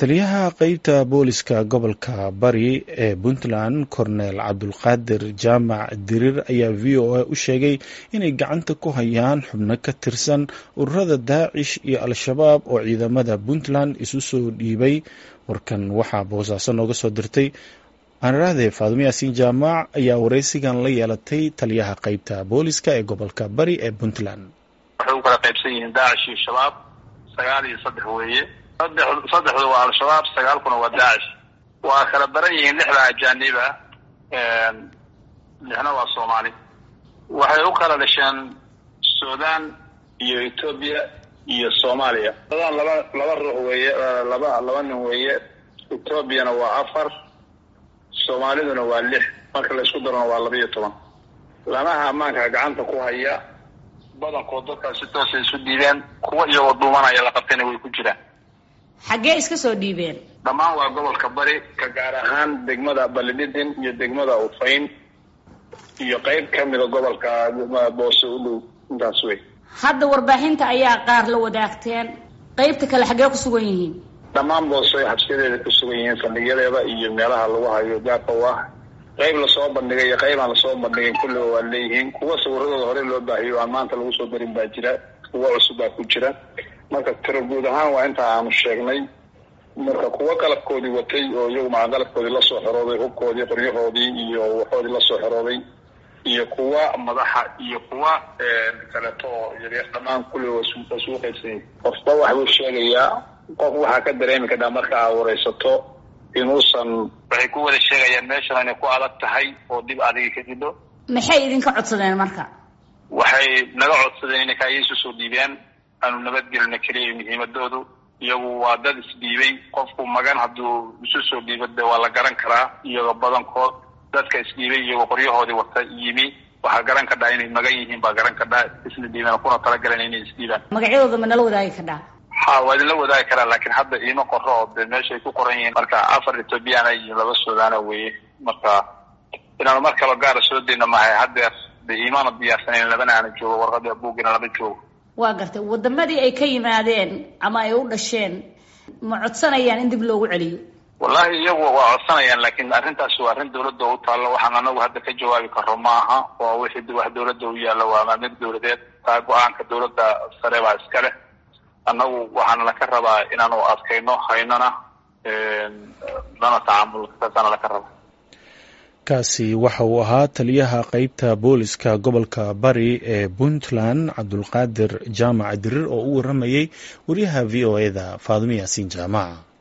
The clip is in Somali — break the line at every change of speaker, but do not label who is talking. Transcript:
taliyaha qeybta booliska gobolka bari ee puntland kornel cabdulqaadir jaamac dirir ayaa v o a u sheegay inay gacanta ku hayaan xubno ka tirsan ururada daacish iyo al-shabaab oo ciidamada puntland isu soo dhiibay warkan waxaa boosaaso nooga soo dirtay aanaraade faadimo yaasiin jaamac ayaa wareysigan la yeelatay taliyaha qeybta booliska ee gobolka bari ee puntland
waxay u kala qaybsan yihiin daacish iyo shabaab sagaal iyo saddex weeye saddex saddexdu waa al-shabaab sagaalkuna waa daacish waa kala daran yihiin lixda ajaaniba lixna waa soomaali waxay u kala dhasheen sudan iyo etoobiya iyo soomaaliya sudan laba laba ruux weeye laba laba nin weeye etoobiyana waa afar soomaaliduna waa lix marka laysku darona waa laba iyo toban lamaha ammaanka gacanta ku haya badankood dadkaas si toosay isu dhiibeen kuwa iyagoo dhuumanaya la qabtayna way ku jiraan
xaggee iska soo dhiibeen
dhammaan waa gobolka bari ka gaar ahaan degmada balididin iyo degmada ufayn iyo qeyb ka mida gobolka boose u dhow intaas wey
hadda warbaahinta ayaa qaar la wadaagteen qeybta kale xaggee ku sugan yihiin
dhammaan boose xabsiyadeeda ku sugan yihiin saldhigyadeeda iyo meelaha lagu hayo gaarka u ah qayb lasoo bandhigay iyo qayb aan lasoo bandhigayn kulliba waa leeyihiin kuwa sawiradooda hore loo baahiyo aan maanta lagu soo darin baa jira kuwa cusub baa ku jira marka tiro guud ahaan waa intaa aanu sheegnay marka kuwa qalabkoodii watay oo iyagu maca qalabkoodii lasoo xerooday hubkoodii qoryahoodii iyo waxoodii lasoo xerooday iyo kuwa madaxa iyo kuwa kaleeto oo yaryar dhammaan kulliba waa isugu qaybsanyay qofba waxbuu sheegayaa qof waxaa ka dareemi kadhaa marka aa wareysato inuusan waxay ku wada sheegayaan meeshan inay ku adag tahay oo dib adiga ka jidho
maxay idinka codsadeen marka
waxay naga codsadeen inay kaayisu soo dhiibeen aanu nabadgelina keliya muhiimadoodu iyagu waa dad isdhiibay qofku magan hadduu isu soo dhiibo de waa la garan karaa iyagoo badankood dadka isdhiibay iyagoo qoryahoodii wata yimi waxaa garan kadhaa inay magan yihiin baa garan kadhaa isla dhiibeen kuna talagalan inay isdhiibaan
magacyadooda ma nala wadaagi kadhaa
ha waa idinla wadaagi karaa laakiin hadda iima qoro oo de meeshay ku qoran yihiin marka afar ethoobiyaana iyo laba sudaana weeye marka inaanu mar kaloo gaara soo dayna mahay haddeer de iimaana diyaarsanayn labana aana joogo warqadii buugina lama joogo
waa gartay wadamadii ay ka yimaadeen ama ay u dhasheen ma codsanayaan in dib loogu celiyo
wallahi iyagu waa codsanayaan laakiin arrintaasi waa arrin dawladda u taallo waxaan anagu hadda ka jawaabi karo ma aha waa wixii wax dawladda u yaalla waa maamid dawladeed taa go-aanka dawladda sare baa iska leh annagu waxaana laka rabaa inaanu adkayno haynana lana tacaamul saasaana laka rabaa
kaasi waxa uu ahaa taliyaha qeybta booliska gobolka bari ee puntland cabdulqaadir jaamac dirir oo u waramayay wariyaha v o e da faadimo yaasiin jaamac